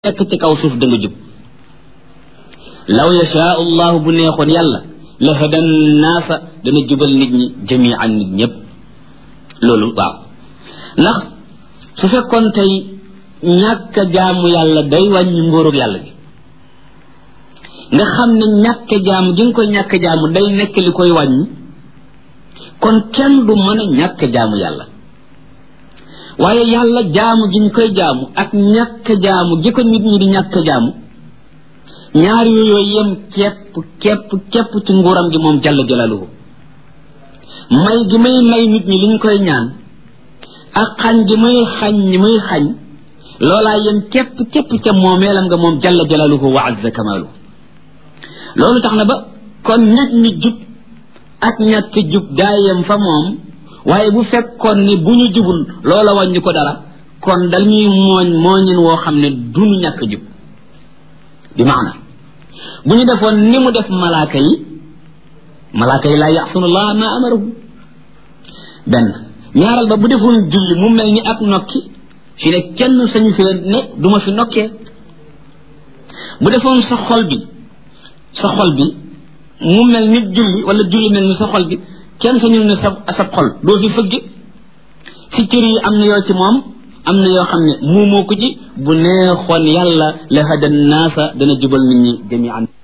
nekk ci kaw suuf da nga jub law yashaa allahu bu neexoon yàlla la hadan naasa dana jubal nit ñi jamian nit ñëpp loolu waaw ndax su fekkoon tey ñàkk a jaamu yàlla day wàññi ngóorug yàlla gi nga xam ne ñàkk a jaamu gi nga koy ñàkk a jaamu day nekk li koy wàññi kon kenn du mën a ñàkk a jaamu yàlla waaye yàlla jaamu gi ñu koy jaamu ak ñàkk a jaamu gi ko nit ñi di ñàkk a jaamu ñaar yooyu yem képp képp képp ci nguuram gi moom jalla jalaluhu may gi may may nit ñi liñ koy ñaan ak xañ gi muy xañ ñi muy xañ loolaa yem képp képp ca moomeelam nga moom jalla jalaluhu wa azza kamaluhu loolu tax na ba kon nit ñi jub ak ñàkk jub daa yem fa moom waaye bu fekkoon ni bu ñu jubul loola wàññi ko dara kon dañuy mooñ mooñin woo xam ne duñu ñàkk jub bi maana bu ñu defoon ni mu def malaaka yi malaaka yi laa yaxsunullah ma amarahu benn ñaaral ba bu defoon julli mu mel ni ak nokki fi ne kenn sañu fee ne duma fi nokkee bu defoon sa xol bi sa xol bi mu mel ni julli wala julli mel ni sa xol bi kenn sañu ne sa sa xol doo fi fëgg si cër yi am na yoo ci moom am na yoo xam ne muumoo ko ci bu neexoon yàlla la hadan naasa dana jubal nit ñi jamian